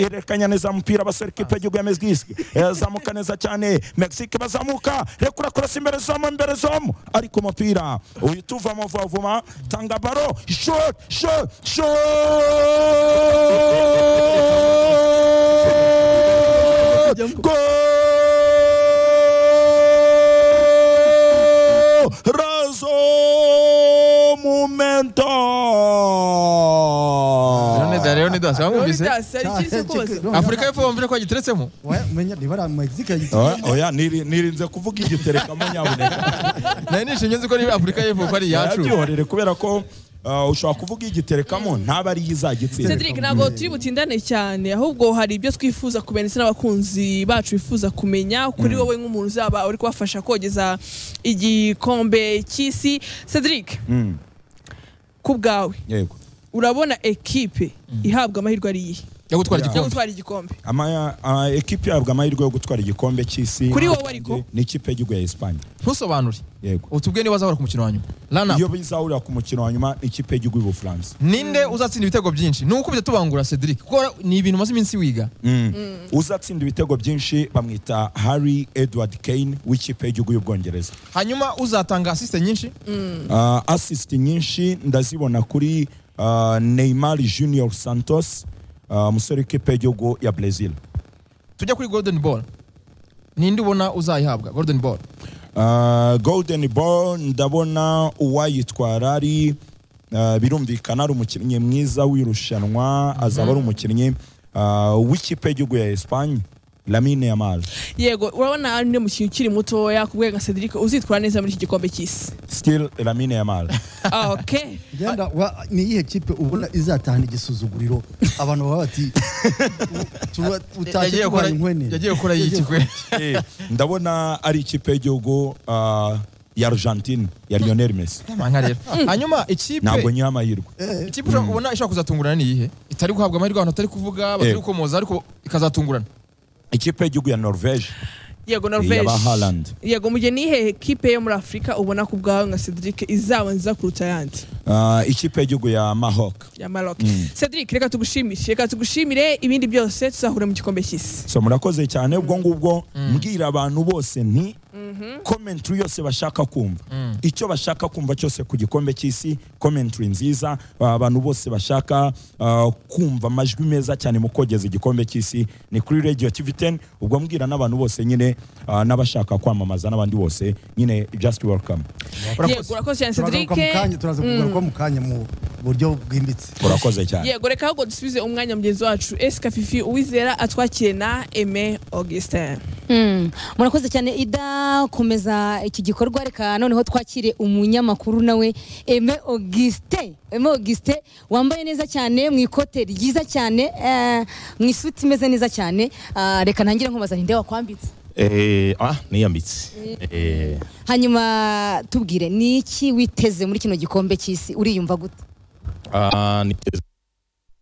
ihererekanya neza umupira abasore kipe y'igihugu ya mezigisi yazamuka neza cyane mexique bazamuka rekura kurasa imbere zomo imbere zomo ariko umupira uyu tuva muvavuma tanga baro shot shot shot gol razo momento leonida leonida se bamwumvise Leonidas ari ikizi kose afurika y'epfo bamvira ko yagiteretsemo menya niba ari amegizike oya yagiteye oya niri- nirinze kuvuga igiterekamo nyabuneka nari nishimye nzi ko ari afurika y'epfo ko ari iyacu yabyihorere kubera ko uh, ushobora kuvuga igiterekamo ntabe ariyo izagitsinda Cedric ntabwo turi butindane cyane ahubwo hari ibyo twifuza kumenya ndetse n'abakunzi bacu bifuza kumenya kuri wowe nk'umuntu uzaba uri kubafasha kogeza igikombe cy'isi Cedric ku bwawe yego urabona ekipe ihabwa amahirwe ari iyihe yo gutwara yo igikombe gutwara igikombe Amaya- ah, ekipi yahabwa amahirwe yo gutwara igikombe cy'isi Kuri wowe ariko? ni ikipe y'igihugu ya Espagne ntusobanure yego utubwiye niba azahora ku mukino wa nyuma rana iyo bizahurira ku mukino wa nyuma ni ikipe y'igihugu y'ubufaransa ninde uzatsinda ibitego byinshi ni uko tubangura cedric kuko ni ibintu umaze iminsi wiga uzatsinda ibitego byinshi bamwita harry edward kane w'ikipe y'igihugu y'ubwongereza hanyuma uzatanga asiste nyinshi Uh, assist nyinshi ndazibona kuri uh, Neymar Junior Santos uh, umusore w'ikipe y'igihugu ya Brazil tujya kuri golden ball ninde ubona uzayihabwa golden ball uh, Golden Ball ndabona uwayitwara ari uh, birumvikana ari umukinnyi mwiza w'irushanwa azaba ari umukinnyi uh, w'ikipe y'igihugu ya Espagne Lamine Yamal yego urabona ari undi mukinnyi ukiri mutoya ku bwego nka Cedric uzitwara neza muri iki gikombe cy'isi still Lamine Yamal Ah, okay genda wa- ni iyihe kipe ubona izatahana igisuzuguriro abantu baba bati tuba- utashye yagiye kurwanya gukora- inkwenene yagiye gukora yikigwe Eh, ndabona ari ikipe y'igihugu uh, ya Argentine ya Lionel Messi Manga rero hanyuma ikipe ntabwo nyira amahirwe ikipe ushobora- ubona ishobora kuzatungurana ni iyihe itari guhabwa amahirwe abantu batari kuvuga batari Yego. gukomoza ariko ikazatungurana ikipe y'igihugu ya Norvège yego norvege Iyaba Haaland. yego mu gihe nihe ekipe yo muri afurika ubona ku bwawe nka Cedric izaba nziza kuruta ayandi Uh, ikipe y'igihugu ya Maroc ya Maroc. Cedric reka tugushimire reka tugushimire ibindi byose tuzahura mu gikombe cy'isi so murakoze cyane ubwo ngubwo mbwira abantu bose nti commentary yose bashaka kumva icyo bashaka kumva cyose ku gikombe cy'isi commentary nziza uh, abantu bose bashaka uh, kumva amajwi meza cyane mu kogeza igikombe cy'isi ni kuri radio tv 10 ubwo mbwira n'abantu bose nyine uh, n'abashaka kwamamaza n'abandi bose nyine just welcome yego urakoze cyane Cedric turagaruka mu kanya turaza kugaruka mu kanya mu buryo bwimbitse murakoze cyane yego reka ahubwo dusubize umwanya mugenzi wacu Esika Fifi uwizera atwakire na Aime Augustin Mm. murakoze cyane ida komeza iki gikorwa reka noneho twakire umunyamakuru nawe eme auguste eme auguste wambaye neza cyane mu ikote ryiza cyane eh, mu isuti imeze neza cyane Ah, reka ntangire nkubaza ninde wakwambitse Eh, ah, niyambitse. Eh, hanyuma tubwire ni iki witeze muri kino gikombe cy'isi uriyumva gute ah, niteze